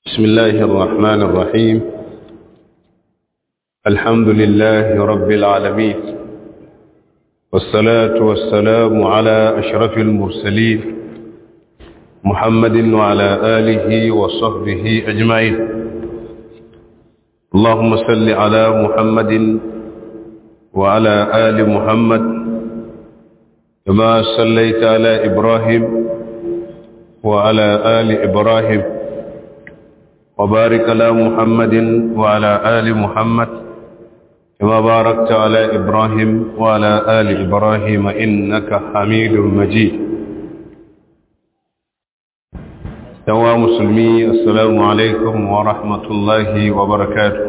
بسم الله الرحمن الرحيم الحمد لله رب العالمين والصلاة والسلام على أشرف المرسلين محمد وعلى آله وصحبه أجمعين اللهم صل على محمد وعلى آل محمد كما صليت على إبراهيم وعلى آل إبراهيم وبارك على محمد وعلى آل محمد كما باركت على إبراهيم وعلى آل إبراهيم إنك حميد مجيد سوا مسلمي السلام عليكم ورحمة الله وبركاته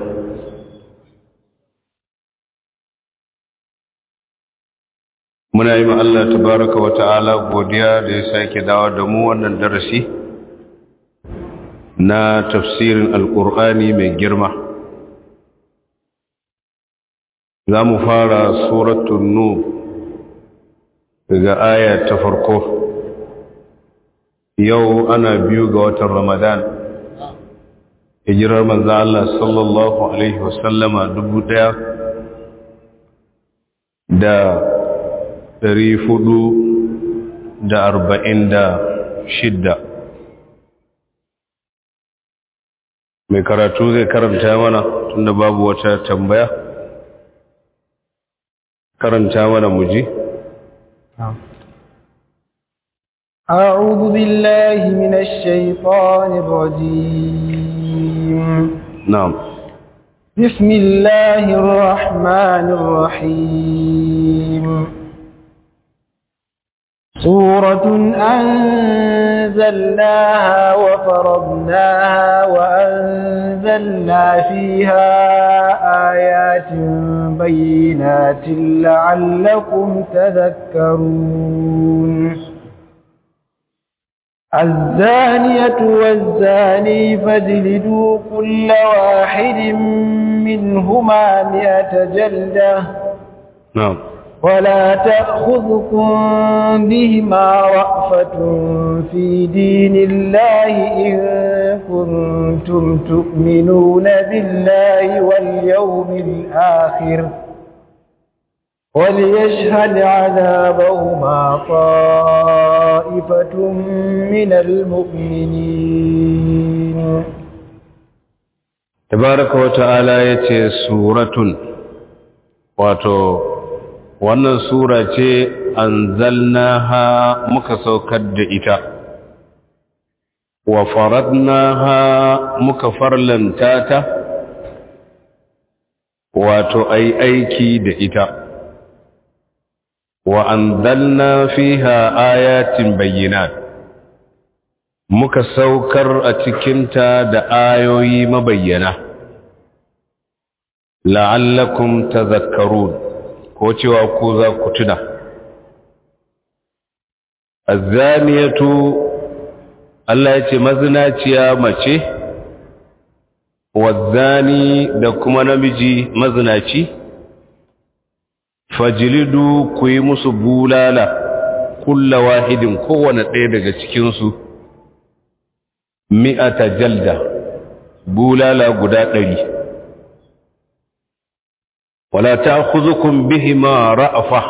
muna yi Allah tabaraka wa ta'ala godiya da ya sake dawo da mu wannan darasi na tafsirin alƙur'ani mai girma za mu fara suratun nu daga aya ta farko yau ana biyu ga watan ramadan hijirar manzo Allah sallallahu alaihi wasallama dubu ɗaya da ɗari fudu da arba'in da shidda mai karatu zai karanta mana tunda babu wata tambaya karanta mana muji أعوذ بالله من الشيطان الرجيم نعم بسم الله الرحمن الرحيم سورة أنزلناها وفرضناها وأنزلنا فيها آيات بينات لعلكم تذكرون الزانية والزاني فاجلدوا كل واحد منهما مئة جلدة نعم ولا تأخذكم بهما رأفة في دين الله إن كنتم تؤمنون بالله واليوم الآخر وليشهد عذابهما طائفة من المؤمنين تبارك وتعالى يتي سورة واتو wannan sura ce anzalnaha muka saukar da ita wa faradnaha muka farlanta ta wato ai aiki da ita wa anzalna fiha ayatin bayyinat muka saukar a cikinta da ayoyi mabayyana la'allakum tadhakkarun ko cewa ko za ku tuna azzaniyatu Allah ya ce mazinaciya mace wazzani da kuma namiji mazinaci fajilidu ku yi musu bulala kulla wahidin kowane ɗaya daga cikinsu mi'ata jalda bulala guda ɗari wala ta khuzukun bihima ra'afa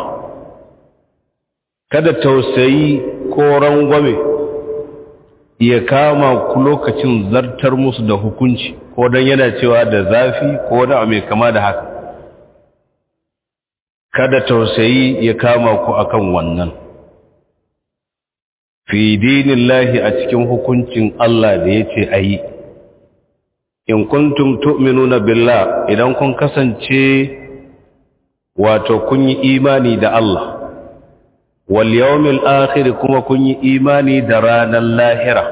kada tausayi ko rangwame ya kama ku lokacin zartar musu da hukunci ko don yana cewa da zafi ko da mai kama da haka kada tausayi ya kama ku akan wannan fi dinillahi a cikin hukuncin Allah da ya ce a yi in kuntum tu'minuna billah idan kun kasance wato kun yi imani da Allah wal yawmil akhir kuma kun yi imani da ranar lahira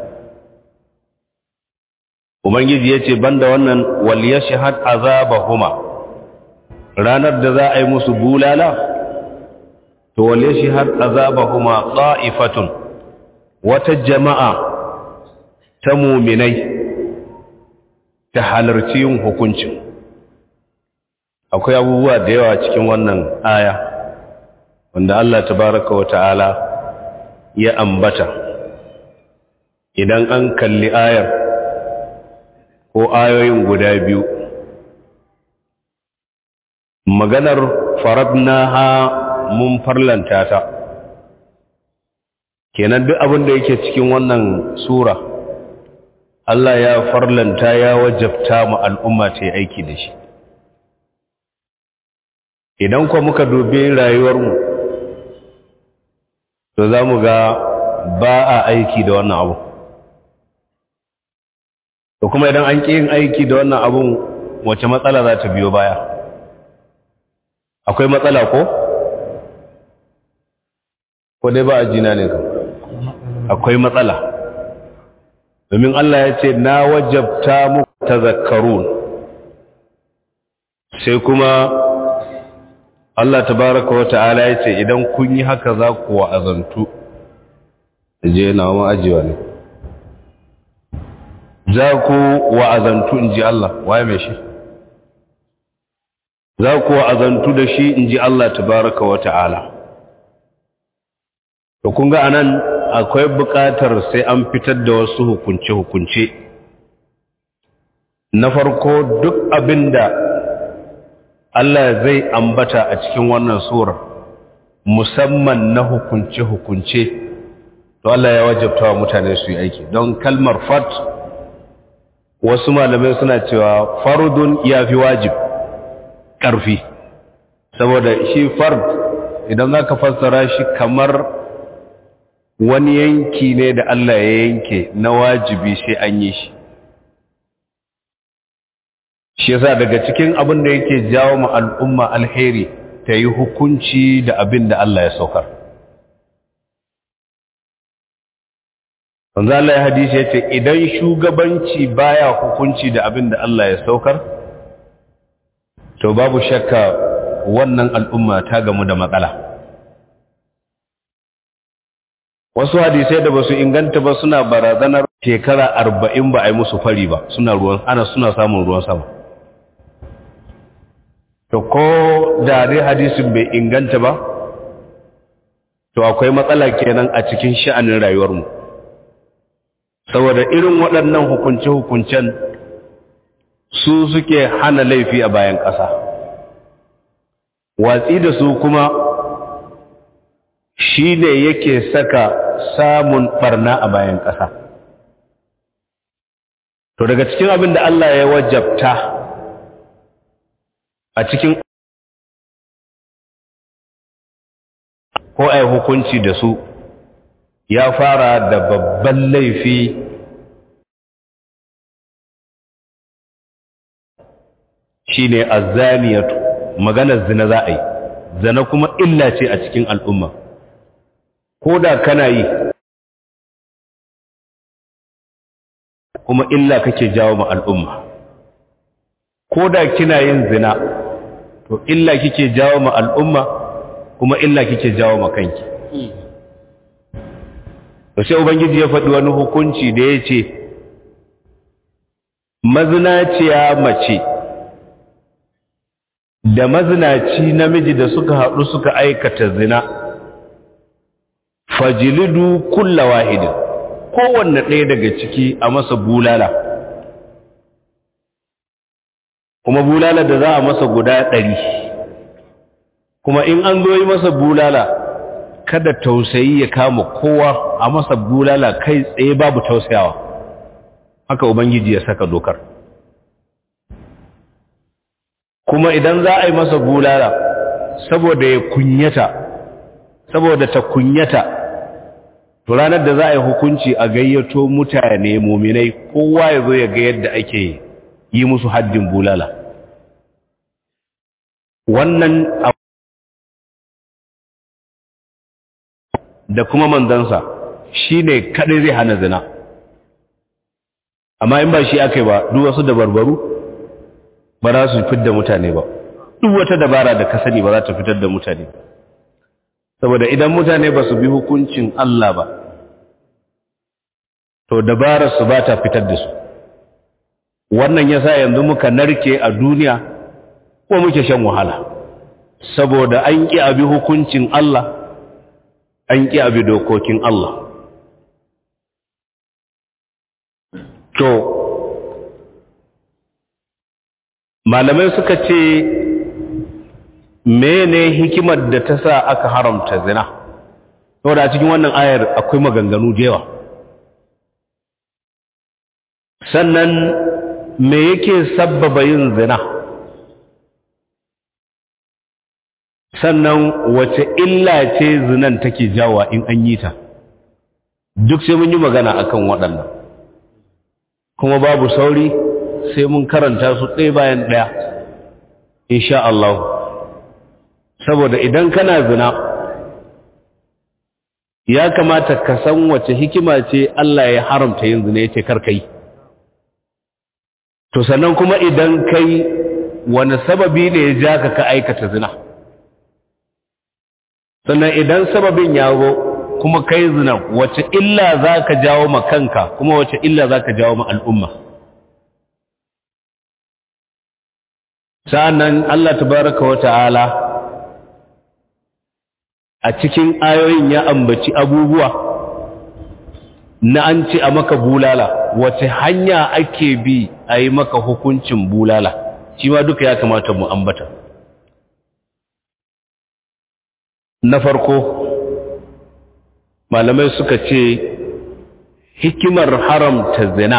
ubangiji yace banda wannan wal yashhad azabahuma ranar da za a yi musu bulala to wal yashhad azabahuma qa'ifatun wata jama'a ta muminai ta halarci yin hukuncin akwai abubuwa da yawa cikin wannan aya wanda Allah tabaraka wa ta'ala ya ambata idan an kalli ayar ko ayoyin guda biyu maganar faradnaha mun farlanta ta kenan duk abin da yake cikin wannan sura Allah ya farlanta ya wajabta mu al'umma ta yi aiki da shi idan kuwa muka dubi rayuwarmu to za mu ga ba a aiki da wannan abu to kuma idan an ƙi yin aiki da wannan abun wace matsala za ta biyo baya akwai matsala ko? ko dai ba a jina ne kan akwai matsala domin Allah ya ce na wajabta muku tazakkarun sai kuma Allah tabaraka wa ta'ala ya ce idan kun yi haka za ku wa'azantu je na ma ajiwa ne za ku wa'azantu in ji Allah waye mai shi za ku wa'azantu da shi in ji Allah tabaraka wa ta'ala to kun ga anan akwai buƙatar sai an fitar da wasu hukunce-hukunce na farko duk abinda Allah zai ambata a cikin wannan surar musamman na hukunce-hukunce to Allah ya wajabta wa mutane su yi aiki don kalmar fat wasu malamai suna cewa fardun ya fi wajib ƙarfi saboda shi fard idan za ka fassara shi kamar wani yanki ne da Allah ya yanke na wajibi sai an yi shi shi yasa daga cikin abin da yake jawo ma al'umma alheri ta yi hukunci da abin da Allah ya saukar wanzu Allah ya hadisi ya ce idan shugabanci baya hukunci da abin da Allah ya saukar to babu shakka wannan al'umma ta gamu da matsala wasu hadisai da ba su inganta ba suna barazanar shekara arba'in ba a yi musu fari ba suna ruwan ana suna samun ruwan sama to ko da dai hadisin bai inganta ba to akwai matsala kenan a cikin sha'anin rayuwarmu saboda irin waɗannan hukunce-hukuncen su suke hana laifi a bayan ƙasa watsi da su kuma shi ne yake saka samun ɓarna a bayan ƙasa to daga cikin abin da Allah ya wajabta a cikin ko ai hukunci da su ya fara da babban laifi shine azzaniyatu maganar zina za a yi zina kuma illa ce a cikin al'umma ko da kana yi kuma illa kake jawo ma al'umma ko da kina yin zina to illa kike jawo ma al'umma kuma illa kike jawo ma kanki to sai ubangiji ya faɗi wani hukunci da ya ce mazinaciya mace da mazinaci namiji da suka haɗu suka aikata zina fajilidu kulla wahidin kowanne ɗaya daga ciki a masa bulala kuma bulala da za a masa guda ɗari kuma in an zo yi masa bulala kada tausayi ya kama kowa a masa bulala kai tsaye babu tausayawa haka ubangiji ya saka dokar kuma idan za a yi masa bulala saboda ya kunyata saboda ta kunyata to ranar da za a yi hukunci a gayyato mutane muminai kowa ya zo ya ga yadda ake yi musu haddin bulala wannan da kuma manzansa shi ne kaɗai zai hana zina amma in ba shi aka yi ba duk wasu dabarbaru ba za su fitar da mutane ba duk wata dabara da ka sani ba za ta fitar da mutane saboda idan mutane ba su bi hukuncin Allah ba to dabarar su ba ta fitar da su wannan yasa yanzu muka narke a duniya ko muke shan wahala saboda an ƙi abi hukuncin Allah an ƙi abi dokokin Allah to malamai suka ce mene hikimar da ta sa aka haramta zina saboda a cikin wannan ayar akwai maganganu da yawa sannan me yake sabbaba yin zina sannan wace illa ce zinan take jawa in an yi ta duk sai mun yi magana akan waɗannan kuma babu sauri sai mun karanta su ɗaya bayan ɗaya insha Allah saboda idan kana zina ya kamata ka san wace hikima ce Allah ya haramta yin zina yace kar kai to sannan kuma idan kai wani sababi ne ya ja ka ka aikata zina sannan idan sababin ya zo kuma kai zina wace illa za ka jawo ma kanka kuma wace illa za ka jawo ma al'umma sa'annan Allah tabaraka wa ta'ala a cikin ayoyin ya ambaci abubuwa na an ce a maka bulala wace hanya ake bi a yi maka hukuncin bulala shi ma duka ya kamata mu ambata na farko malamai suka ce hikimar haramta zina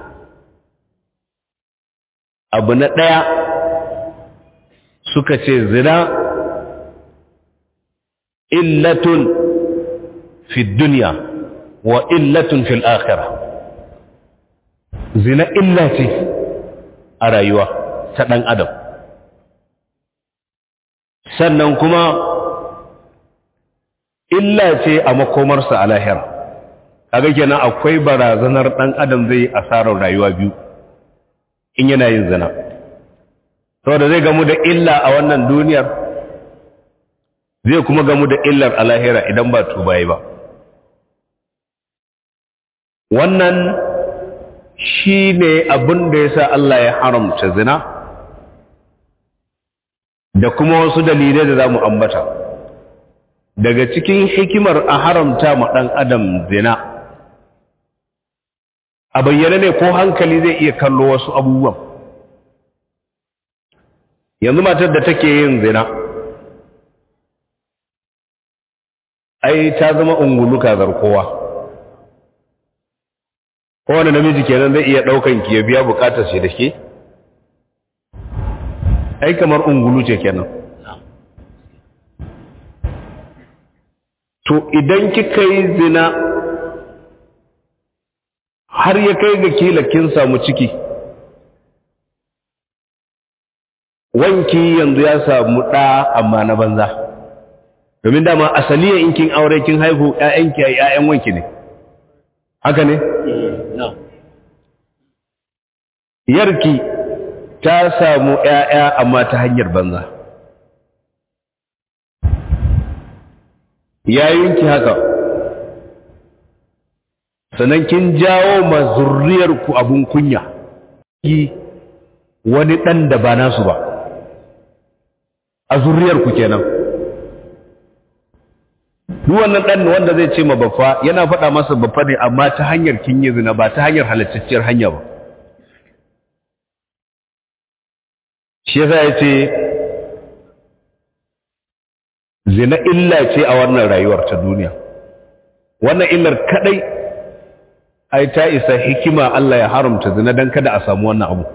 abu na ɗaya suka ce zina illatun fi duniya wa illatun fil akhirah zina illa ce a rayuwa ta ɗan adam sannan kuma illa ce a makomarsa a lahira kaga kenan akwai barazanar ɗan adam zai yi asarar rayuwa biyu in yana yin zina saboda zai gamu da illa a wannan duniyar zai kuma gamu da illar a lahira idan ba tuba yi ba wannan shi ne abin da ya sa Allah ya haramta zina da kuma wasu dalilai da za mu ambata daga cikin hikimar a haramta ma ɗan adam zina a bayyane ne ko hankali zai iya kallo wasu abubuwan yanzu matar da take yin zina ai ta zama ungulu kazar kowa kowane namiji kenan zai iya ɗaukan ki ya biya bukatar shi da ke ai kamar ungulu ce kenan to idan kika yi zina har ya kai ga kila kin samu ciki wanki yanzu ya samu ɗa amma na banza domin dama asaliya in kin aure kin haihu ƴaƴanki ai ƴaƴan wanki ne haka ne yarki ta samu ƴaƴa amma ta hanyar banza yayinki haka sannan kin jawo ma zurriyarku abun kunya wani ɗan da ba nasu ba a zurriyarku kenan duk wannan ɗan wanda zai ce ma baffa yana faɗa masa baffa ne amma ta hanyar kin yi zina ba ta hanyar halattacciyar hanya ba shi yasa ya ce zina illa ce a wannan rayuwar ta duniya wannan illar kadai ai ta isa hikima Allah ya haramta zina dan kada a samu wannan abu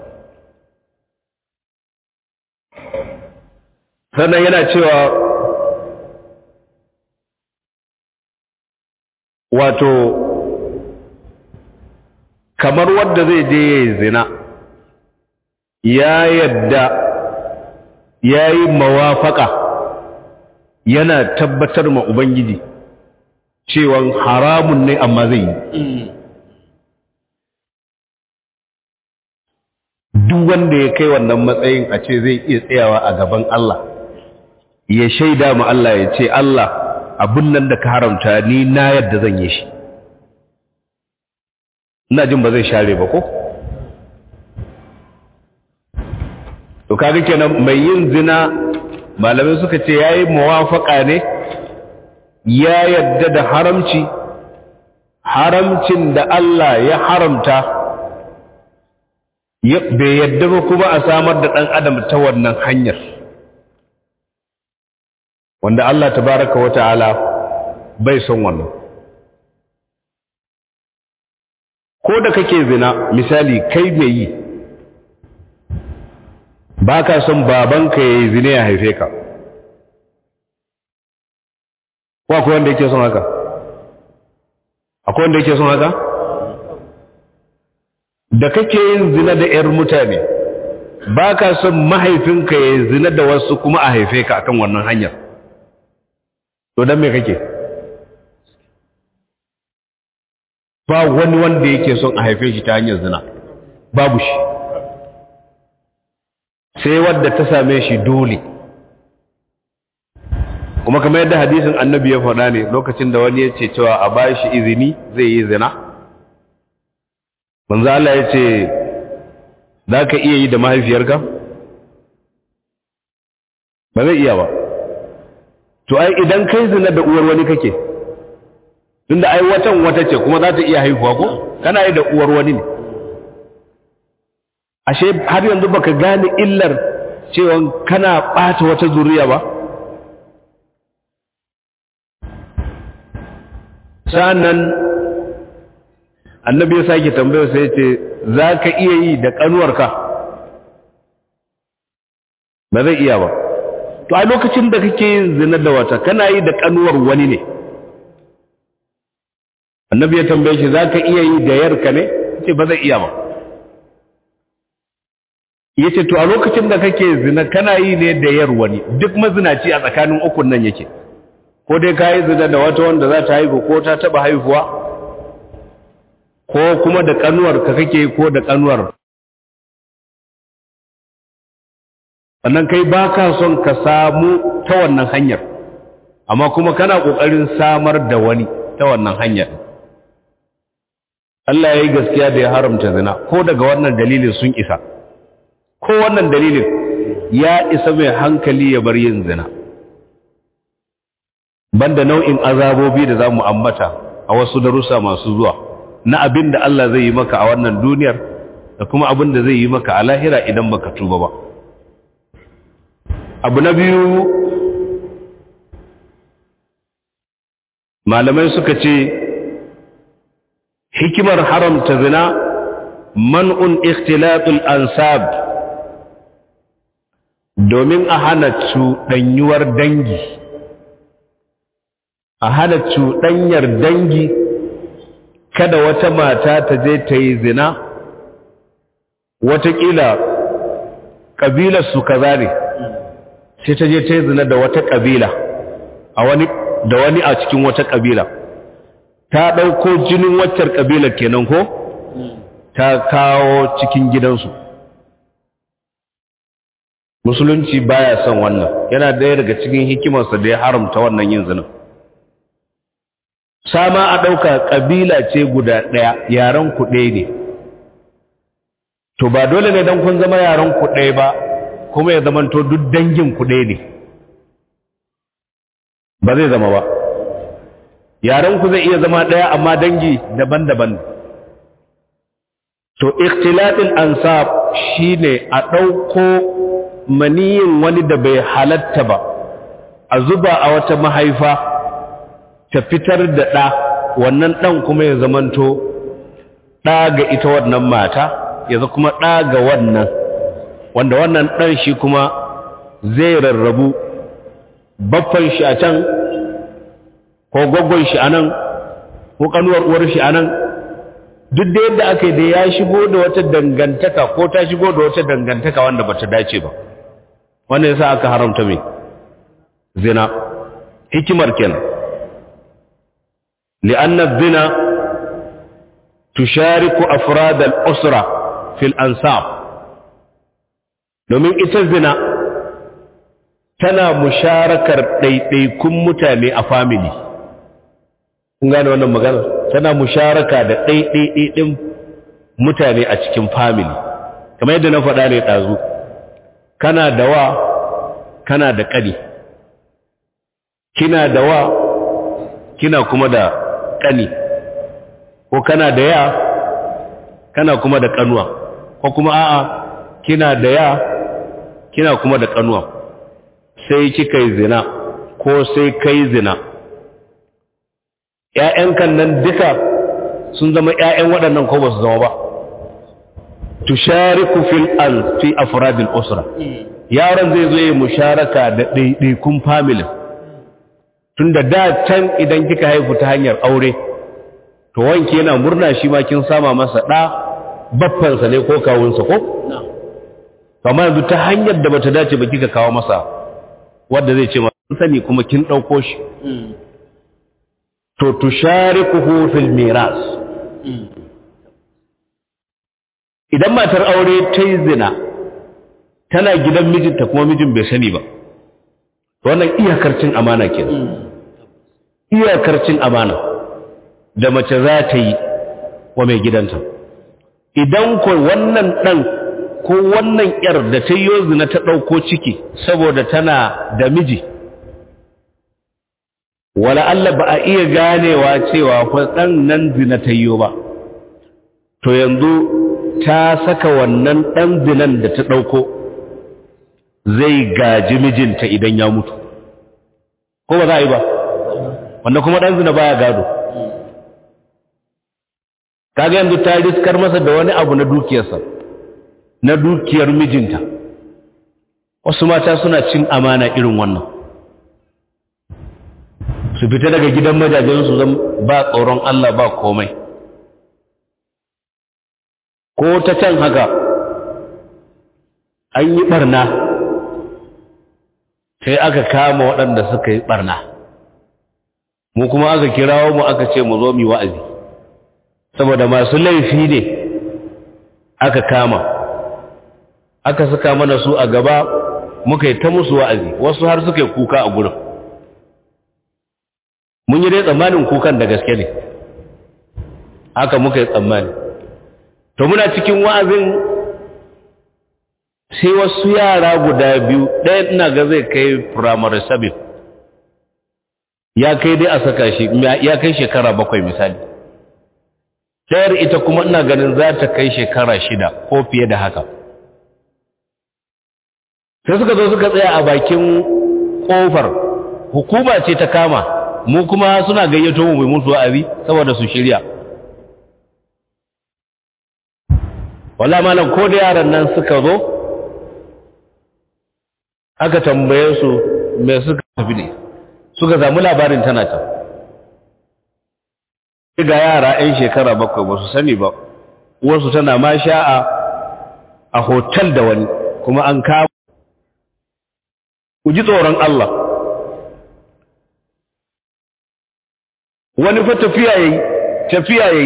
sannan yana cewa wato kamar wadda zai je ya yi zina ya yadda ya yi mawafaka yana tabbatar ma Ubangiji cewan haramun ne amma zai yi. Duk wanda ya kai wannan matsayin a ce zai iya tsayawa a gaban Allah, ya shaida ma Allah ya ce, Allah abin nan da ka haramta ni na yadda zan yi shi. Ina jin ba zai share ba ko? To kaga kenan mai yin zina malamai suka ce ya yi mawafaka ne ya yadda da haramci haramcin da Allah ya haramta bai yadda ba kuma a samar da ɗan adam ta wannan hanyar wanda Allah tabaraka wa ta'ala bai son wannan ko da kake zina misali kai mai yi ba ka son babanka ya yi zina ya haife ka ko akwai wanda yake son haka akwai wanda yake son haka da kake yin zina da 'yar mutane ba ka son mahaifinka ya yi zina da wasu kuma a haife ka akan wannan hanyar to don me kake ba wani wanda yake son a haife shi ta hanyar zina babu shi sai wadda ta same shi dole kuma kamar yadda hadisin annabi ya faɗa ne lokacin da wani ya ce cewa a ba shi izini zai yi zina manzo Allah ya ce za ka iya yi da mahaifiyarka ba zai iya ba to ai idan kai zina da uwar wani kake tunda ai watan wata ce kuma za ta iya haihuwa ko kana yi da uwar wani ne ashe har yanzu baka gane illar cewa kana ɓata wata zuriya ba sa'annan annabi ya sake tambayar sai ce za ka iya yi da ƙanuwarka ba zai iya ba to a lokacin da kake yin zina da wata kana yi da ƙanuwar wani ne annabi ya tambaye shi za ka iya yi da yarka ne ce ba zai iya ba ya ce to a lokacin da kake zina kana yi ne da yar wani duk mazinaci a tsakanin ukun nan yake ko dai ka yi zina da wata wanda za ta haihu ko ta taba haihuwa ko kuma da kanuwar ka kake ko da kanuwar sannan kai ba ka son ka samu ta wannan hanyar amma kuma kana ƙoƙarin samar da wani ta wannan hanyar Allah ya yi gaskiya da ya haramta zina ko daga wannan dalilin sun isa ko wannan dalilin ya isa mai hankali ya bar yin zina banda nau'in azabobi da za mu ambata a wasu darussa masu zuwa na abin da Allah zai yi maka a wannan duniyar da kuma abin da zai yi maka a lahira idan baka tuba ba abu na biyu malamai suka ce hikimar haramta zina man'un ikhtilatul ansab domin a hana cuɗanyuwar dangi a hana cuɗanyar dangi kada wata mata ta je ta yi zina watakila ƙabilarsu kaza ne sai ta je ta yi zina da wata ƙabila a wani da wani a cikin wata ƙabila ta ɗauko jinin waccar ƙabilar kenan ko ta kawo cikin gidansu musulunci baya son wannan yana ɗaya daga cikin hikimarsa da ya haramta wannan yin zinin sama a ɗauka ƙabila ce guda ɗaya yaren ku ɗaya ne to ba dole ne don kun zama yaren ku ɗaya ba kuma ya zamanto duk dangin ku ɗaya ne ba zai zama ba yaren ku zai iya zama ɗaya amma dangi daban-daban to ikhtilatin ansab shine a ɗauko maniyin wani da bai halatta ba a zuba a wata mahaifa ta fitar da ɗa wannan ɗan kuma ya zamanto ɗa ga ita wannan mata ya kuma ɗa ga wannan wanda wannan ɗan shi kuma zai rarrabu baffan shi a can ko gwaggon shi a nan ko kanuwar uwar shi a nan duk da yadda aka yi da ya shigo da wata dangantaka ko ta shigo da wata dangantaka wanda ba ta dace ba wanda ya sa aka haramta mai zina hikimar kenan li'anna zina tushariku afrad al-usra fil ansab domin ita zina tana musharakar ɗaiɗaikun mutane a family kun gane wannan magana tana musharaka da ɗaiɗaiɗin mutane a cikin family kamar yadda na faɗa ne ɗazu kana da wa kana da ƙani kina da wa kina kuma da ƙani ko kana da ya kana kuma da ƙanuwa ko kuma a'a kina da ya kina kuma da kanuwa sai kika yi zina ko sai kai zina ‘ya'yankan nan duka sun zama ‘ya'yan waɗannan ko ba su zama ba tushariku fil al fi afradil usra yaron zai zo yi musharaka da ɗaiɗaikun familin tunda da can idan kika haifu ta hanyar aure to wanke yana murna shi ma kin sama masa ɗa baffansa ne ko kawunsa ko amma yanzu ta hanyar da bata dace ba kika kawo masa wanda zai ce ma sani kuma kin ɗauko shi to tusharikuhu fil miras idan matar aure ta yi zina tana gidan mijinta kuma mijin bai sani ba wannan iyakar cin amana ke iyakar cin amana da mace za ta yi wa mai gidanta idan ko wannan ɗan ko wannan ‘yar da ta yi zina ta ɗauko ciki saboda tana da miji wala Allah ba a iya ganewa cewa ɗan nan zina ta yi ba to yanzu ta saka wannan ɗan zinan da ta ɗauko zai gaji mijinta idan ya mutu ko ba za a yi ba wanda kuma ɗan zina baya gado kaga yanzu ta riskar masa da wani abu na dukiyarsa na dukiyar mijinta wasu mata suna cin amana irin wannan su fita daga gidan majajensu zan ba tsoron Allah ba komai ko ta can haka an yi barna sai aka kama waɗanda suka yi barna mu kuma aka kirawo mu aka ce mu zo mu wa'azi saboda masu laifi ne aka kama aka saka mana su a gaba muka yi ta musu wa'azi wasu har suka yi kuka a gurin mun yi dai tsammanin kukan da gaske ne haka muka yi tsammani to muna cikin wa'azin sai wasu yara guda biyu ɗaya ina ga zai kai firamare sabin ya kai dai a saka shi ya kai shekara bakwai misali ɗayar ita kuma ina ganin za ta kai shekara shida ko fiye da haka sai suka zo suka tsaya a bakin ƙofar hukuma ce ta kama mu kuma suna gayyato mu mai musu wa'azi saboda su shirya walla malam ko da yaran nan suka zo aka tambaye su me suka tafi ne suka zamu labarin tana can ga yara 'yan shekara bakwai ba su sani ba wasu tana ma sha'a a hotel da wani kuma an kama ku ji tsoron Allah wani fa tafiya yayi tafiya yayi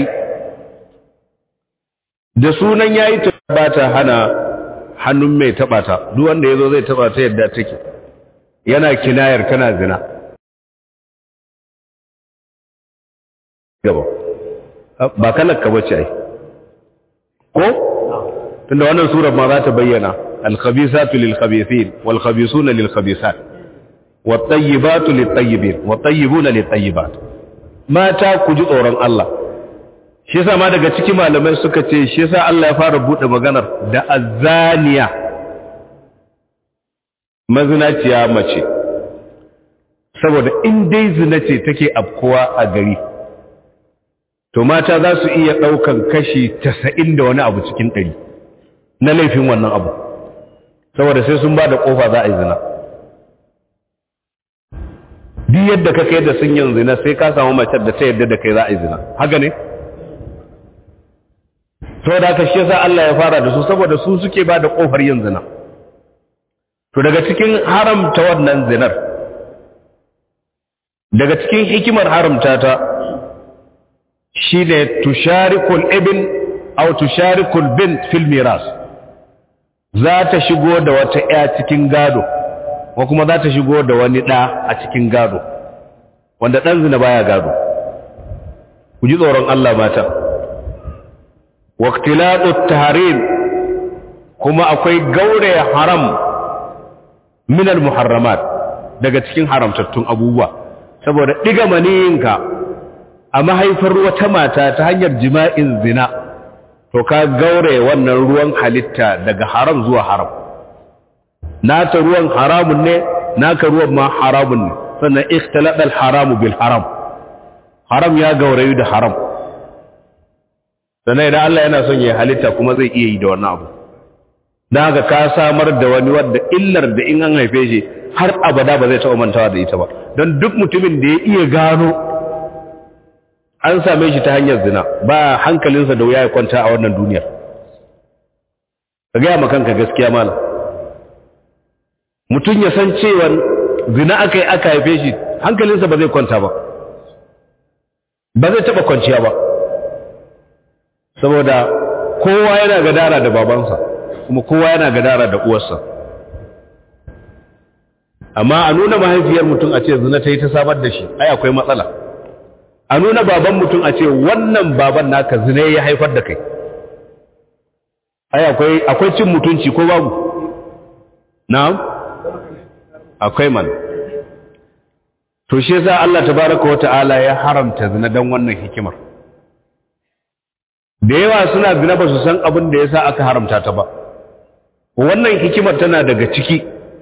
da sunan yayi ba ta hana hannun mai taba ta duk wanda yazo zai taba ta yadda take yana kinayar tana zina gaba ba kalar ka bace ai ko tunda wannan surar ma za ta bayyana al-khabisatu lil-khabithin wal-khabisuna lil-khabisat wat-tayyibatu lit-tayyibin wat-tayyibuna lit-tayyibat mata ku ji tsoron Allah shi yasa ma daga cikin malamai suka ce shi yasa Allah ya fara bude maganar da azaniya mazinaciya mace saboda in dai zina ce take afkuwa a gari to mata za su iya ɗaukan kashi tasa'in da wani abu cikin ɗari na laifin wannan abu saboda sai sun ba da ƙofa za a yi zina duk yadda ka kai da sun yin zina sai ka samu mace da ta yadda da kai za a yi zina haka ne saboda haka shi yasa Allah ya fara da su saboda su suke ba da ƙofar yin zina to daga cikin haramta wannan zinar daga cikin hikimar haramta ta shi ne tusharikul ibn au tusharikul bin fil miras za ta shigo da wata ya cikin gado ko kuma za ta shigo da wani ɗa a cikin gado wanda ɗan zina baya gado ku ji tsoron Allah mata waqtilatut tahrim kuma akwai gaure haram min al muharramat daga cikin haramtattun abubuwa saboda diga maniyinka a mahaifar wata mata ta hanyar jima'in zina to ka gaure wannan ruwan halitta daga haram zuwa haram nata ruwan haramun ne naka ruwan ma haramun ne sannan ikhtiladal haramu bil haram haram ya gaurayu da haram sannan idan Allah yana son ya halitta kuma zai iya yi da wannan abu don haka ka samar da wani wadda illar da in an haife shi har abada ba zai taɓa mantawa da ita ba don duk mutumin da ya iya gano an same shi ta hanyar zina ba hankalinsa da wuya ya kwanta a wannan duniyar ka gaya ma kanka gaskiya malam mutum ya san cewa zina aka yi aka haife shi hankalinsa ba zai kwanta ba ba zai taɓa kwanciya ba saboda kowa yana gadara da babansa kuma kowa yana gadara da uwarsa amma a nuna mahaifiyar mutum a ce zina ta yi ta samar da shi ai akwai matsala a nuna baban mutum a ce wannan baban naka zina ya haifar da kai ai akwai akwai cin mutunci ko babu na'am akwai man to shi yasa Allah tabaraka wa ta'ala ya haramta zina dan wannan hikimar da yawa suna zina ba su san abin da yasa aka haramta ta ba wannan hikimar tana daga ciki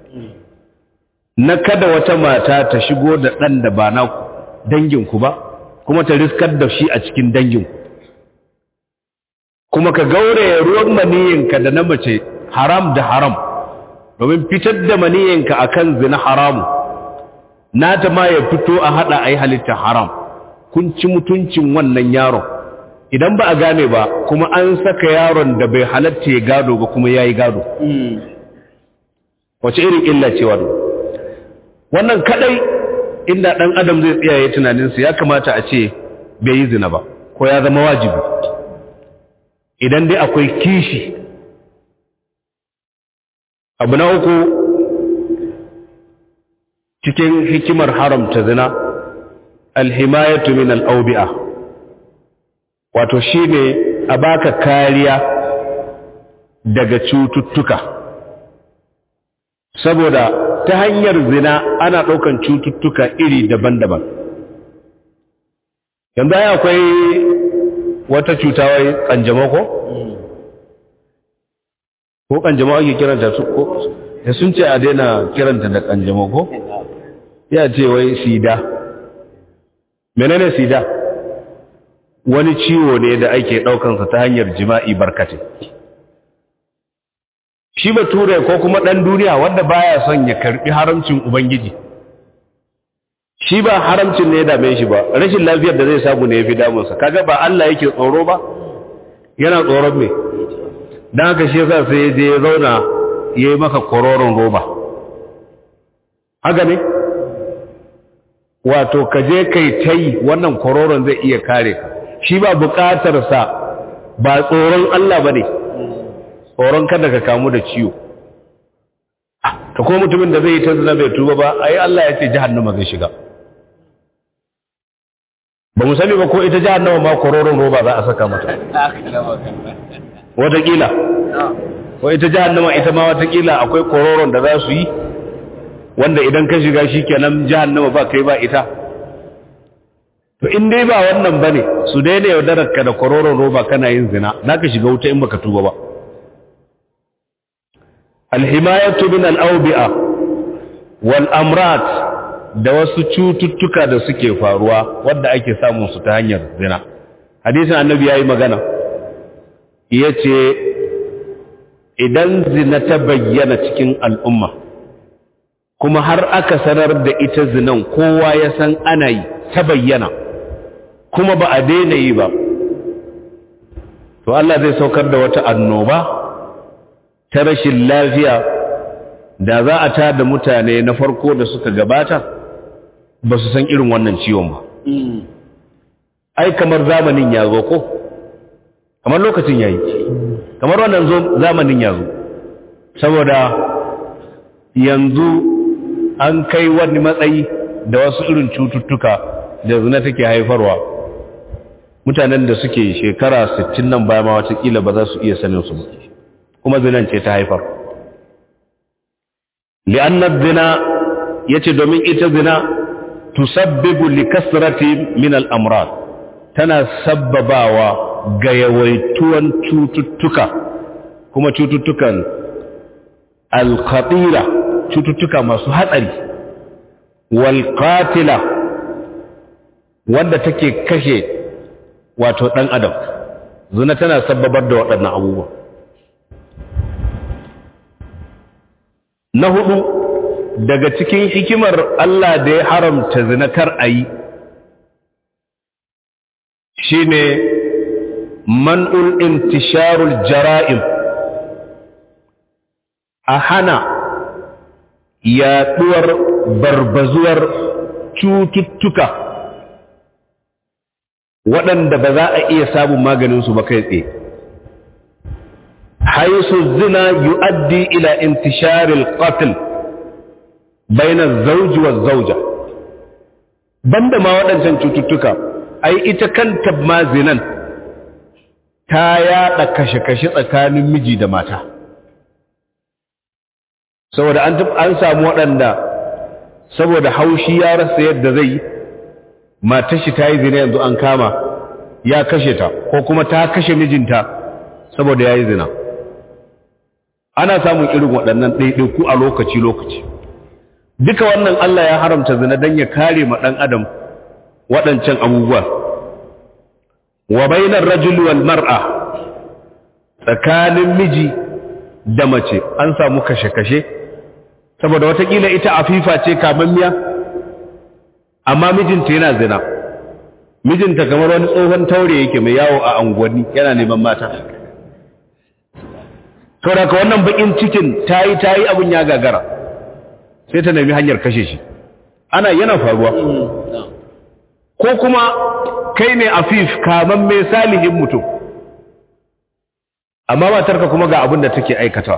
na kada wata mata ta shigo da ɗan da ba naku danginku ba kuma ta riskar da shi a cikin danginku kuma ka gauraya ruwan maniyinka da na mace haram da haram domin fitar da maniyinka akan zina haramu nata ma ya fito a hada a yi halitta haram kun ci mutuncin wannan yaron idan ba a gane ba kuma an saka yaron da bai halatta ya gado ba kuma ya yi gado wace irin illa ce wannan wannan kadai inda dan adam zai tsiyaye tunaninsa ya kamata a ce bai yi zina ba ko ya zama wajibi idan dai akwai kishi abu na uku cikin hikimar haramta zina alhimayatu min al'aubi'a wato shine a baka kariya daga cututtuka saboda ta hanyar zina ana ɗaukan cututtuka iri daban-daban yanzu ya akwai wata cuta wai ƙanjamau ko? ko ƙanjamau ake kiranta su ko da sun ce a daina kiranta da ƙanjamau ko? ya ce wai sida menene sida wani ciwo ne da ake ɗaukansa ta hanyar jima'i barkatai shi bature ko kuma ɗan duniya wanda baya son ya karɓi haramcin ubangiji shi ba haramcin ne ya dame shi ba rashin lafiyar da zai samu ne ya fi damunsa kaga ba Allah yake tsoro ba yana tsoron me don haka shi yasa sai ya je ya zauna ya yi maka kororon roba haka ne wato ka je kai ta yi wannan kororon zai iya kare ka shi ba buƙatarsa ba tsoron Allah ba ne tsoron kada ka kamu da ciwo ta kuma mutumin da zai yi ta zina bai tuba ba ai Allah ya ce jahannama zai shiga ba mu sani ba ko ita jahannama ma kororon roba za a saka mata watakila ko ita jahannama ita ma watakila akwai kororon da za su yi wanda idan ka shiga shi kenan jahannama ba kai ba ita to in dai ba wannan bane su daina yaudarar ka da kororon roba kana yin zina naka shiga wuta in baka tuba ba alhimayatu min al-awbi'a wal amrat da wasu cututtuka da suke faruwa wanda ake samun su ta hanyar zina hadisin annabi yayi magana yace idan zina ta bayyana cikin al'umma kuma har aka sanar da ita zinan kowa ya san ana yi ta bayyana kuma ba a daina yi ba to Allah zai saukar da wata annoba ta rashin lafiya da za a ta da mutane na farko da suka gabata ba su san irin wannan ciwon ba ai kamar zamanin ya zo ko kamar lokacin ya yi kamar wannan zamanin ya zo saboda yanzu an kai wani matsayi da wasu irin cututtuka da zina take haifarwa mutanen da suke shekara 60 nan baya ma watakila ba za su iya sanin su ba kuma zinan ce ta haifar li'annar zina ya ce domin ita zina tusabbibu li kasrati min al'amrat tana sabbabawa ga yawaituwan cututtuka kuma cututtukan alkhatira cututtuka masu hatsari walqatila wanda take kashe wato ɗan adam zina tana sababar da waɗannan abubuwa na hudu daga cikin hikimar Allah da ya haramta zina kar a yi shi ne man'ul intisharul jara'im a hana yaɗuwar barbazuwar cututtuka waɗanda ba za a iya samun maganinsu ba kai tsaye haisu zina yu'addi ila intisharil qatl bainar zauji wa zauja banda ma waɗancan cututtuka ai ita kanta ma zinan ta yaɗa kashe-kashe tsakanin miji da mata saboda an samu waɗanda saboda haushi ya rasa yadda zai yi matar shi ta yi zina yanzu an kama ya kashe ta ko kuma ta kashe mijinta saboda ya yi zina ana samun irin waɗannan ɗaiɗaiku a lokaci-lokaci duka wannan Allah ya haramta zina don ya kare ma ɗan adam waɗancan abubuwa wa bainar rajul wal mar'a tsakanin miji da mace an samu kashe-kashe saboda watakila ita afifa ce kamammiya amma mijinta yana zina mijinta kamar wani tsohon taure yake mai yawo a anguwanni yana neman mata saboda ka wannan bakin cikin tayi tayi abun ya gagara sai ta nemi hanyar kashe shi ana yana faruwa ko kuma kai ne afif kaman mai salihin mutum amma matarka kuma ga abin da take aikata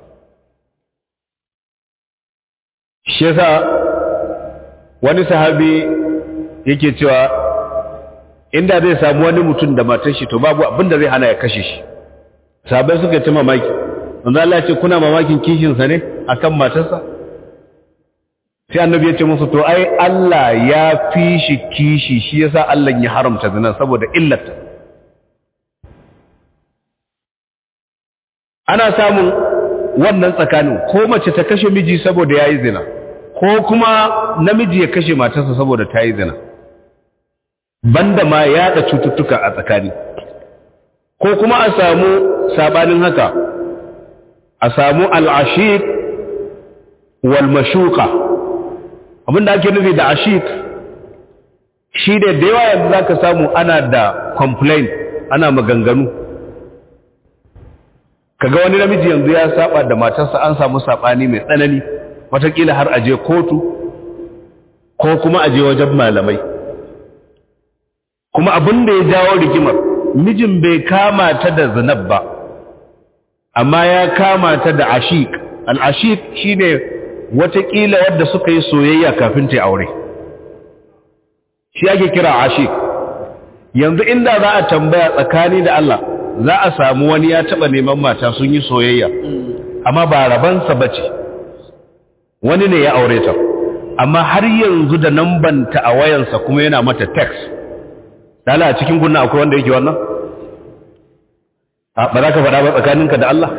shi yasa wani sahabi yake cewa inda zai samu wani mutum da matar shi to babu abin da zai hana ya kashe shi sahabai suka ci mamaki wanda Allah ce kuna mamakin kishinsa ne akan matarsa sai annabi ya ce musu to ai Allah ya fi shi kishi shi yasa Allah ya haramta zina saboda illata ana samun wannan tsakanin ko mace ta kashe miji saboda yayi zina ko kuma namiji ya kashe matarsa saboda ta yi zina banda ma yaɗa cututtuka a tsakani ko kuma a samu sabanin haka a samu al'ashik wal mashuka abinda ake nufi da ashik shi da da yawa yanzu za ka samu ana da complaint ana maganganu kaga wani namiji yanzu ya saba da matarsa an samu sabani mai tsanani watakila har aje kotu ko kuma aje wajen malamai kuma abin da ya jawo rigimar mijin bai kama ta da zinab ba amma ya kama ta da ashik al-ashik shine watakila wadda suka yi soyayya kafin ta aure shi ake kira ashik yanzu inda za a tambaya tsakani da Allah za a samu wani ya taba neman mata sun yi soyayya amma ba rabansa bace wani ne ya aure ta amma har yanzu da nambanta a wayansa kuma yana mata text dala a cikin gunna akwai wanda yake wannan ba za ka faɗa ba tsakaninka da Allah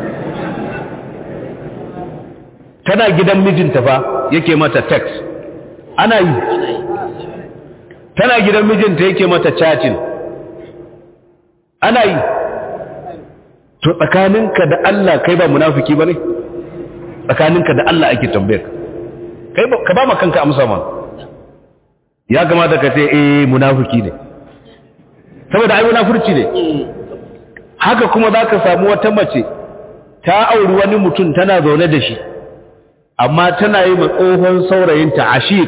tana gidan mijinta fa yake mata text ana yi tana gidan mijinta yake mata chatting ana yi to tsakaninka da Allah kai ba munafiki bane tsakaninka da Allah ake tambayar kai ka ba ma kanka amsa man ya kamata ka ce eh munafiki ne saboda ai munafurci ne haka kuma zaka samu wata mace ta auri wani mutum tana zaune da shi amma tana yi ma tsohon saurayinta ashik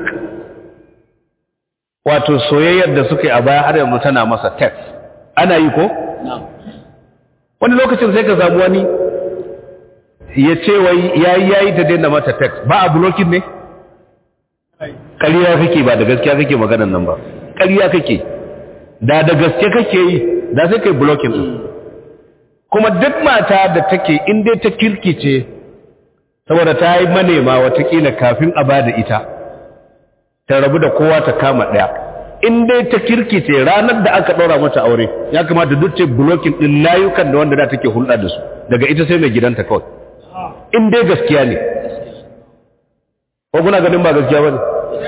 wato soyayyar da suka yi a baya har yanzu tana masa text ana yi ko? wani lokacin sai ka samu wani ya ce wai yayi yayi ta daina mata text ba a blocking ne? ƙariya kake ba da gaskiya kake maganan nan ba ƙariya kake da da gaske kake yi da sai kai blocking din kuma duk mata da take in dai ta kirkice saboda ta yi manema watakila kafin a bada ita ta rabu da kowa ta kama ɗaya in dai ta kirkice ranar da aka ɗora mata aure ya kamata duk ce blocking ɗin layukan da wanda da take hulɗa da su daga ita sai mai gidanta kawai in dai gaskiya ne ko kuna ganin ba gaskiya ba ne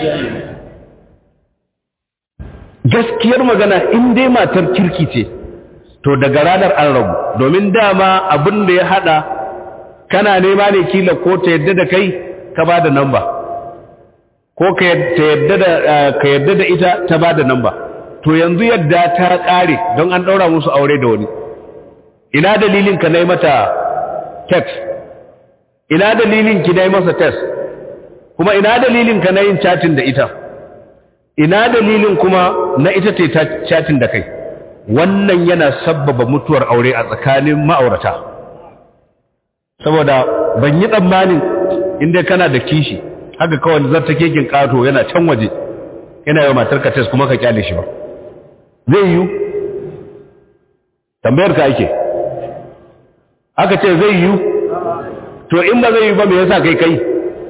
gaskiyar magana in dai matar kirki ce to daga ranar an rabu domin dama abin da ya hada kana nema ne kila ko ta yadda da kai ka ba da namba ko ka yadda da ita ta ba da namba to yanzu yadda ta kare don an daura musu aure da wani ina dalilin ka na yi mata text ina dalilin ki na yi masa text kuma ina dalilin ka na yin chatting da ita ina dalilin kuma na ita ce ta chatting da kai wannan yana sabbaba mutuwar aure a tsakanin ma'aurata saboda ban yi tsammanin inda kana da kishi haka kawai zarta kekin kato yana can waje yana yau matar ka kuma ka kyale shi ba zai yiwu tambayar ka ake aka ce zai yiwu to in ba zai yiwu ba me yasa kai kai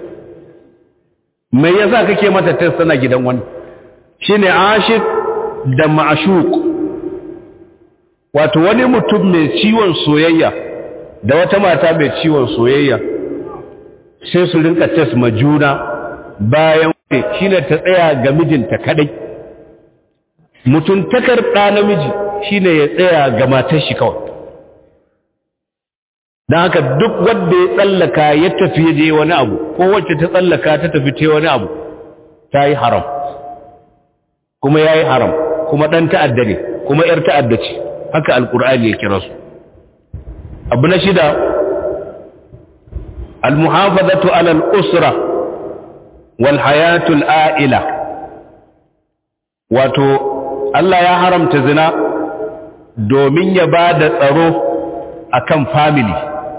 me yasa kake mata test tana gidan wani shine ashik da ma'ashuk wato wani mutum mai ciwon soyayya da wata mata mai ciwon soyayya sai su rinka test ma juna bayan shine ta tsaya ga mijinta kadai mutuntakar ɗa namiji shine ya tsaya ga matar shi kawai don haka duk wanda ya tsallaka ya tafi ya je wani abu ko wacce ta tsallaka ta tafi ta wani abu ta yi haram kuma ya yi haram kuma ɗan ta'adda ne kuma ‘yar ta'adda ce haka alƙur'ani ya kira su abu na shida almuhafazatu alal usra wal hayatul a'ila wato Allah ya haramta zina domin ya ba da tsaro akan family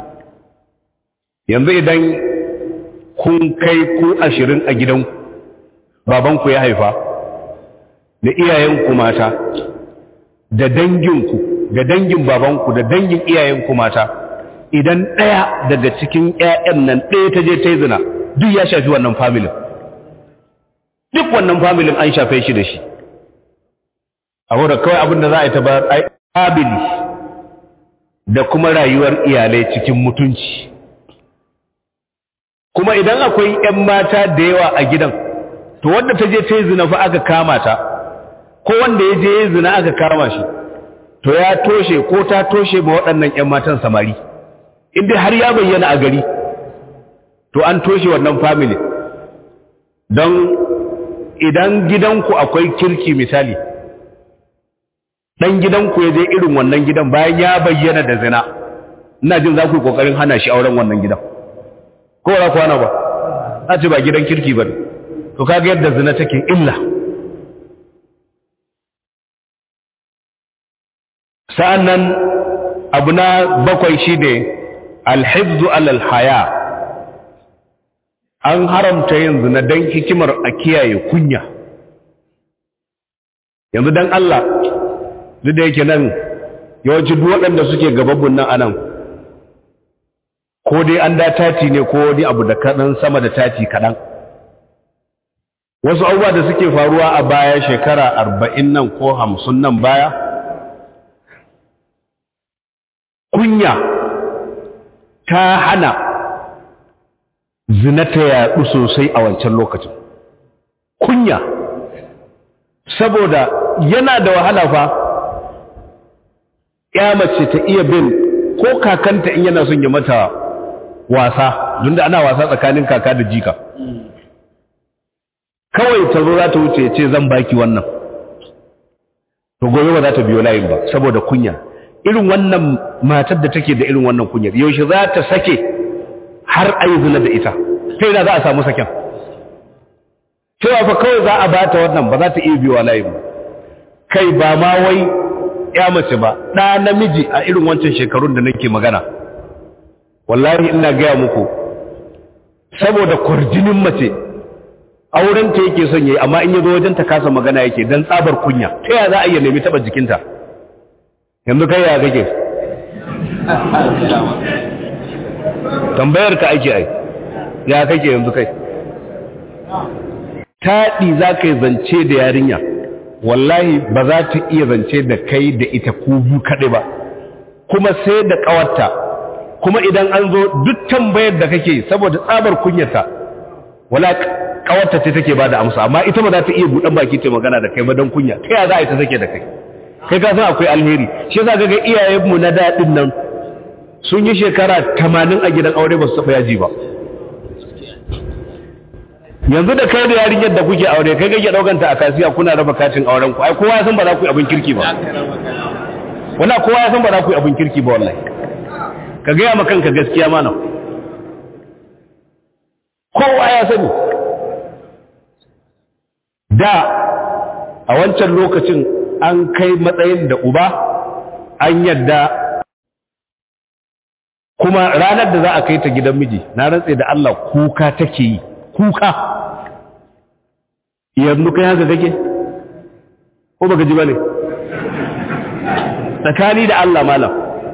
yanzu idan kun kai ku ashirin a gidanku babanku ya haifa da iyayenku mata da danginku da dangin babanku da dangin iyayenku mata idan ɗaya daga cikin ƴaƴan nan ɗaya ta je ta yi zina duk ya shafi wannan familin duk wannan familin an shafe shi da shi abu da kawai abin da za a yi ta ba ƙabili da kuma rayuwar iyalai cikin mutunci kuma idan akwai ‘yan mata da yawa a gidan to wanda ta je ta yi zina fa aka kama ta ko wanda ya je ya zina aka kama shi to ya toshe ko ta toshe ba waɗannan ‘yan matan samari inda har ya bayyana a gari to an toshe wannan family don idan gidanku akwai kirki misali ɗan gidanku ya je irin wannan gidan bayan ya bayyana da zina ina jin za ku yi ƙoƙarin hana shi auren wannan gidan ko ra kwana ba a ce ba gidan kirki ba to kaga yadda zina take illa sa'annan abu na bakwai shi ne alhibzu alal haya an haramta yin zina don hikimar a kiyaye kunya yanzu don Allah duk da yake nan yawanci duk waɗanda suke gababbun nan anan ko dai an da tati ne ko wani abu da kaɗan sama da tati kaɗan wasu abubuwa da suke faruwa a baya shekara arba'in nan ko hamsin nan baya kunya ta hana zina ta yaɗu sosai a wancan lokacin kunya saboda yana da wahala fa ya mace ta iya bin ko kakanta in yana son ya mata wasa don da ana wasa tsakanin kaka da jika kawai ta zo za ta wuce ce zan baki wannan to gobe ba za ta biyo layin ba saboda kunya irin wannan matar da take da irin wannan kunyar yaushe za ta sake har a yi zina da ita ta yi za a samu saken cewa fa kawai za a ba ta wannan ba za ta iya biyo layin ba kai ba ma wai ya mace ba ɗa namiji a irin wancan shekarun da nake magana wallahi ina gaya muku saboda kwarjinin mace aurenta yake son yayi amma in yazo wajen ta kasa magana yake dan tsabar kunya ta ya za a iya nemi taba jikinta yanzu kai ya kake tambayar ka ake ai ya kake yanzu kai taɗi za ka yi zance da yarinya wallahi ba za ta iya zance da kai da ita ku biyu kaɗai ba kuma sai da ƙawarta kuma idan an zo duk tambayar da kake saboda tsabar kunyata wala ƙawarta ce take ba da amsa amma ita ba za ta iya buɗan baki ta magana da kai ba don kunya ta ya za a yi ta sake da kai kai ka san akwai alheri shi yasa ga iyayenmu na daɗin nan sun yi shekara tamanin a gidan aure ba su taɓa yaji ba yanzu da kai da yarinyar da kuke aure kai kake daukanta a kasiya kuna raba katin auren ku ai kowa ya san ba za ku yi abin kirki ba wala kowa ya san ba za ku yi abin kirki ba wallahi ka ga ma kanka gaskiya mana kowa ya sani da a wancan lokacin an kai matsayin da uba an yadda kuma ranar da za a kai ta gidan miji na rantse da Allah kuka take yi kuka yanzu kai haka kake ko baka ji bane tsakani da Allah malam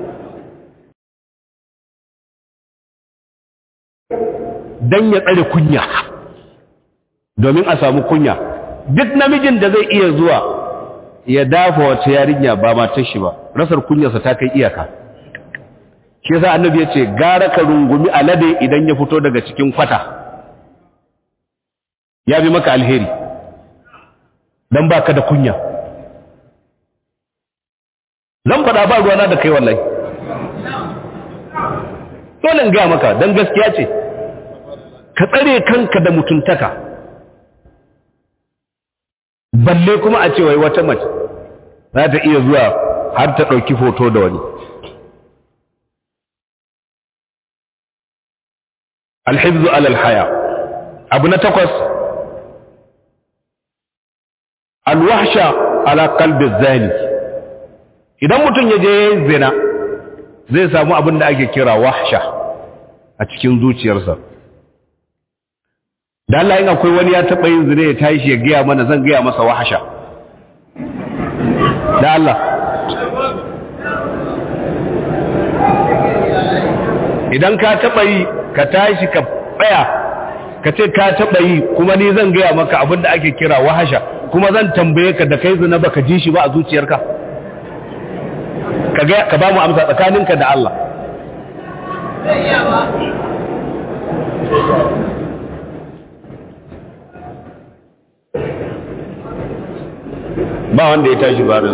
dan ya tsare kunya domin a samu kunya duk namijin da zai iya zuwa ya dafa wata yarinya ba matar shi ba rasar kunyarsa ta kai iyaka shi yasa annabi ya ce gara ka rungumi alade idan ya fito daga cikin kwata ya bi maka alheri don baka da kunya zan faɗa ba ruwana da kai wallahi dole in gaya maka don gaskiya ce ka tsare kanka da mutuntaka balle kuma a ce wai wata mace za ta iya zuwa har ta ɗauki foto da wani alhibzu alal haya abu na takwas alwahsha ala qalbi zani idan mutum ya je zina zai samu abin da ake kira wahsha a cikin zuciyarsa da Allah in akwai wani ya taɓa yin zina ya tashi ya gaya mana zan gaya masa wahsha da Allah idan ka taɓa yi ka tashi ka tsaya ka ce ka taɓa yi kuma ni zan gaya maka abin da ake kira wahasha kuma zan tambaye ka da kai zina baka ji shi ba a zuciyarka ka ba mu amsa tsakaninka da Allah ba wanda ya tashi ba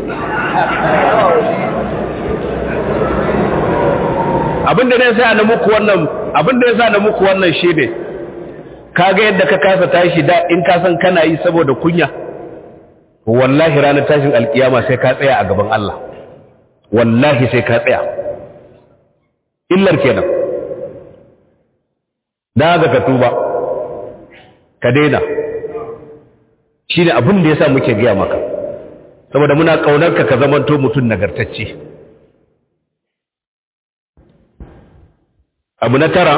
abinda ne sa na muku wannan abinda ya sa na muku wannan shi ne kaga yadda ka kasa tashi da in ka san kana yi saboda kunya wallahi ranar tashin alkiyama sai ka tsaya a gaban Allah wallahi sai ka tsaya illar kenan da ga ka tuba ka daina shine abin da yasa muke gaya maka saboda muna kaunar ka ka zamanto mutum nagartacce abu na tara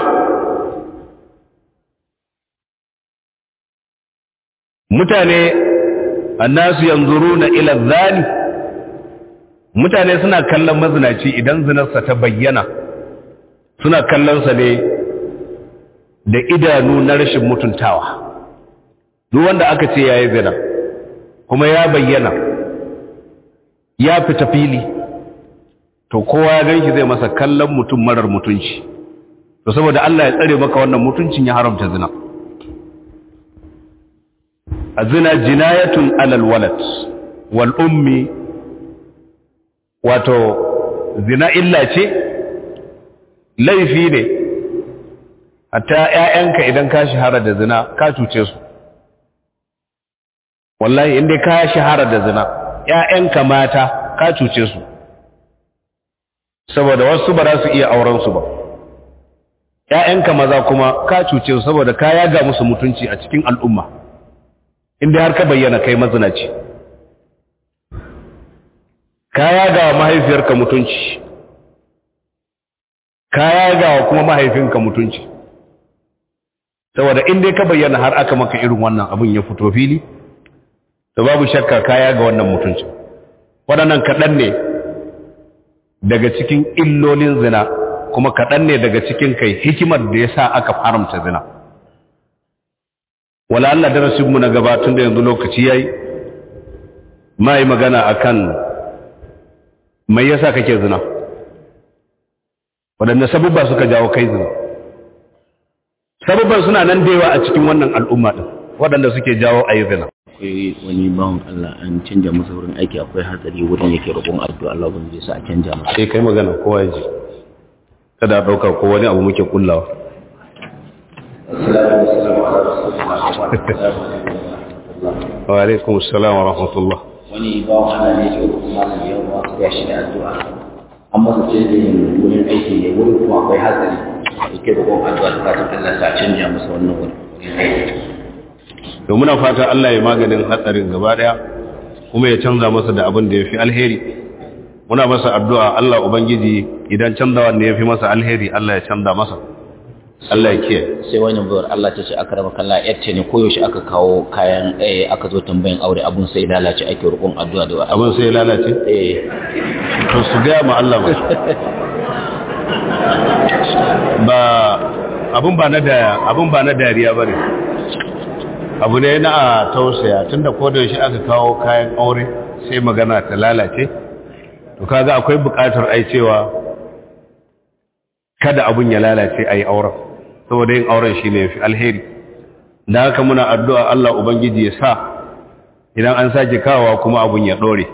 mutane annasu yanzuruna ila zani mutane suna kallon mazinaci idan zinarsa ta bayyana suna kallonsa ne da idanu na rashin mutuntawa duk wanda aka ce yayi zina kuma ya bayyana ya fita fili to kowa ya ganshi zai masa kallon mutum marar mutunci to saboda Allah ya tsare maka wannan mutuncin ya haramta zina azina jinayatun alal walad wal ummi wato zina illa ce laifi ne hatta ƴaƴanka idan ka shahara da zina ka cuce su wallahi inda ka shahara da zina ƴaƴanka mata ka cuce su saboda wasu ba za su iya auren su ba ƴaƴanka maza kuma ka cuce su saboda ka yaga musu mutunci a cikin al'umma inda har ka bayyana kai mazinaci ka yaga wa mahaifiyarka mutunci ka yaga wa kuma mahaifinka mutunci saboda inda ka bayyana har aka maka irin wannan abin ya fito fili to babu shakka ka yaga wannan mutunci waɗannan kaɗan ne daga cikin illolin zina kuma kaɗan ne daga cikin kai hikimar da ya sa aka haramta zina wala Allah darasinmu na gabatun da yanzu lokaci ya yi ma yi magana akan mai yasa kake zina waɗanda sabubba suka jawo kai zina sabubban suna nan da yawa a cikin wannan al'umma ɗin waɗanda suke jawo a yi zina akwai wani bawan Allah an canja masa wurin aiki akwai hatsari wurin yake roƙon addu'a Allah ban zai sa a canja masa sai kai magana kowa ya ji kada a ɗauka ko wani abu muke kullawa wa alaikum assalam wa rahmatullah wani bawan Allah ne ke roƙon malam yau ba su ya shi da addu'a an masa canjin wurin aiki ne wurin kuma akwai hatsari yake roƙon addu'a da fatan Allah sa a canja masa wannan wurin aiki to muna fata Allah ya maganin hatsarin gaba daya kuma ya canza masa da abin da ya fi alheri muna masa addu'a Allah ubangiji idan canzawa ne ya fi masa alheri Allah ya canza masa Allah ya kiyaye sai wani bayar Allah ta ce aka raba kalla yace ne koyaushe aka kawo kayan eh aka zo tambayin aure abun sai lalace ake roƙon addu'a da abin sai ya lalace eh to su gaya ma Allah ba ba abin ba na da abin ba na dariya bane abu ne na a tausaya tunda ko da shi aka kawo kayan aure sai magana ta lalace to kaga akwai buƙatar ai cewa kada abun ya lalace ai auren saboda yin auren shine yafi alheri da haka muna addu'a Allah ubangiji ya sa idan an sake kawowa kuma abun ya dore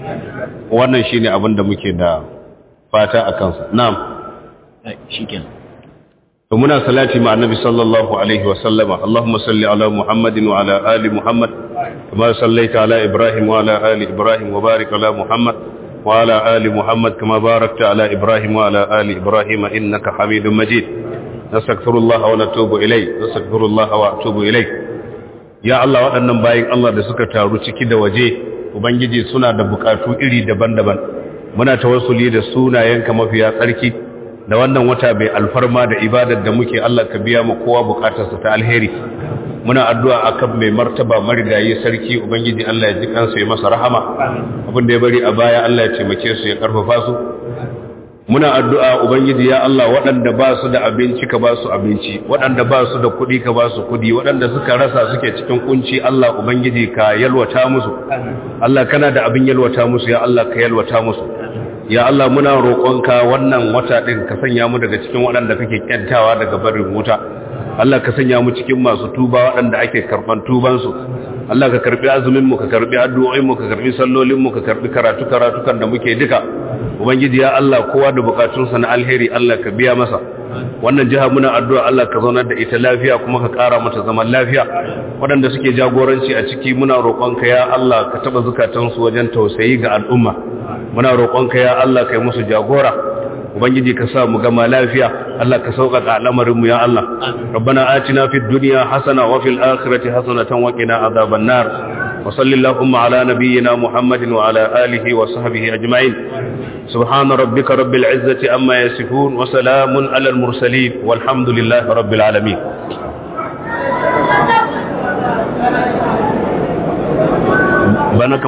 wannan shine abin da muke da fata a kansa na'am shikenan to muna salati ma annabi sallallahu alaihi wa sallama Allahumma salli ala Muhammadin wa ala ali Muhammad kama sallaita ala Ibrahim wa ala ali Ibrahim wa barik ala Muhammad wa ala ali Muhammad kama barakta ala Ibrahim wa ala ali Ibrahim innaka Hamidum Majid nastaghfirullah wa natubu ilayh nastaghfirullah wa atubu ilayh ya Allah waɗannan bayin Allah da suka taru ciki da waje ubangiji suna da bukatu iri daban-daban muna tawassuli da sunayenka mafiya tsarki da wannan wata bai alfarma da ibadar da muke Allah ka biya mu kowa bukatarsa ta alheri muna addu'a akan mai martaba marigayi sarki ubangiji Allah ya ji kansa ya masa rahama abin da ya bari a baya Allah ya taimake su ya karfafa su muna addu'a ubangiji ya Allah waɗanda ba su da abinci ka ba su abinci waɗanda ba su da kuɗi ka ba su kuɗi waɗanda suka rasa suke cikin kunci Allah ubangiji ka yalwata musu Allah kana da abin yalwata musu ya Allah ka yalwata musu ya Allah muna roƙonka wannan wata ɗin ka sanya mu daga cikin waɗanda kake kyantawa daga barin wuta Allah ka sanya mu cikin masu tuba waɗanda ake karɓan tubansu Allah ka karɓi azumin mu ka karɓi addu'o'in mu ka karɓi sallolin mu ka karɓi karatu karatukan da muke duka ubangiji ya Allah kowa da bukatunsa na alheri Allah ka biya masa wannan jiha muna addu'a Allah ka zaunar da ita lafiya kuma ka ƙara mata zaman lafiya waɗanda suke jagoranci a ciki muna roƙonka ya Allah ka taɓa zukatansu wajen tausayi ga al'umma muna roƙonka ya Allah kai musu jagora ubangiji ka sa mu gama lafiya Allah ka sauƙaƙa al'amarin mu ya Allah rabbana atina fid dunya hasana wa fil akhirati hasanatan wa qina adhaban nar wa sallallahu ala nabiyyina muhammadin wa ala alihi wa sahbihi ajma'in subhana rabbika rabbil izzati amma yasifun wa salamun ala al mursalin walhamdulillahi rabbil alamin bana